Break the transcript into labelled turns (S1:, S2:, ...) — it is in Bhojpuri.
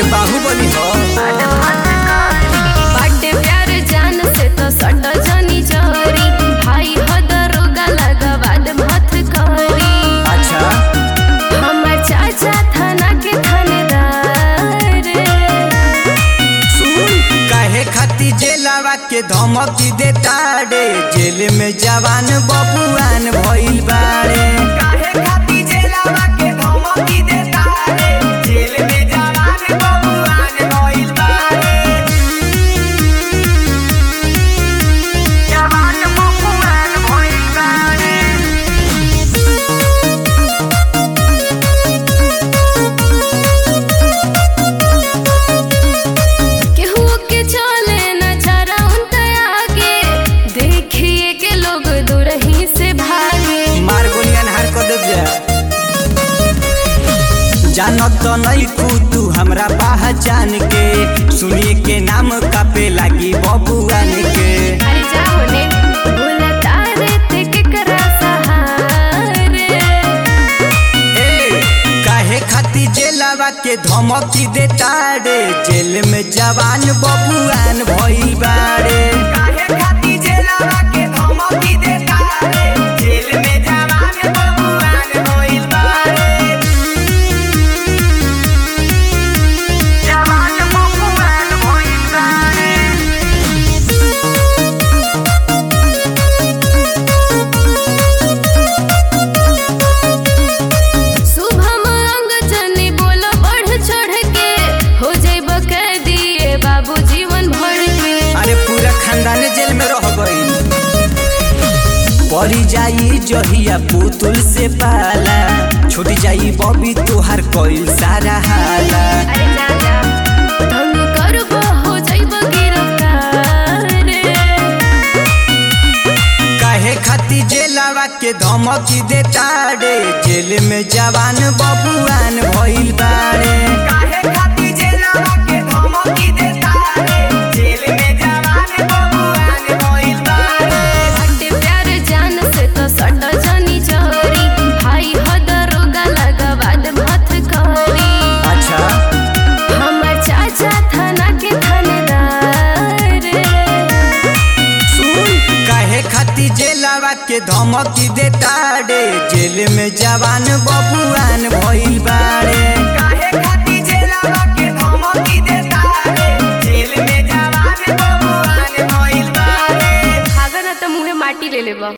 S1: बाहुबली हो
S2: बाटे प्यार जान से तो सट जनी जरी भाई हो दरोगा लगवाद मत करी
S1: अच्छा
S2: हमर चाचा थाना के थानेदार
S1: सुन काहे खाती जेलावा के धमकी देता रे जेल में जवान बबुआन भइल बारे
S3: काहे खाती जेलावा के धमकी देता रे जेल में जवान बबुआन भइल बारे जवान बबुआन भइल बारे
S2: केहू के चले न जरा उनके आगे देखिए के लोग दूरही से भागे
S1: मार गोलियन हार कर दे जा जानत तो नहीं कू तू हमरा पहचान के सुनिए के नाम कापे लागी बबुआन के
S2: अरे जाओ ने भूला तारे ते के करा सहारे
S1: ए, काहे खाती जेलावा के धमकी देता रे जेल में जवान बबुआन भइल बारे
S3: काहे खाती जेलावा के धमकी देता रे जेल में जवान बबुआन भइल बारे जवान बबुआन भइल बारे
S2: शुभम अंग जनी बोलो बढ़ चढ़ के हो जाइब कह दिए बाबू जीवन भर के
S1: अरे पूरा खानदान जेल में रह गई पड़ी जाई जहिया पुतुल से पाला छूट जाई बबी तोहार कइल सारा हाला
S2: अरे जा जा तंग करबो हो जाइब गिरफ्तार
S1: काहे खाती जेलावा के धमकी देता रे जेल में जवान बबुआन भइल बारे
S3: काहे खाती जेलावा के धमकी देता रे जेल में जवान बबुआन भइल बारे
S2: हटे प्यार जान से तो सट जनी जरी भाई हो दरोगा लगवाद मत करी
S1: अच्छा
S2: हमर चाचा थाना के थानेदार
S1: सुन काहे खाती जेलावा के धमकी देता रे जेल में जवान बबुआन भइल बारे
S3: काहे खाती जेलावा के धमकी देता रे जेल में जवान बबुआन भइल बारे
S2: भागा ना तो मुहे माटी ले लेबा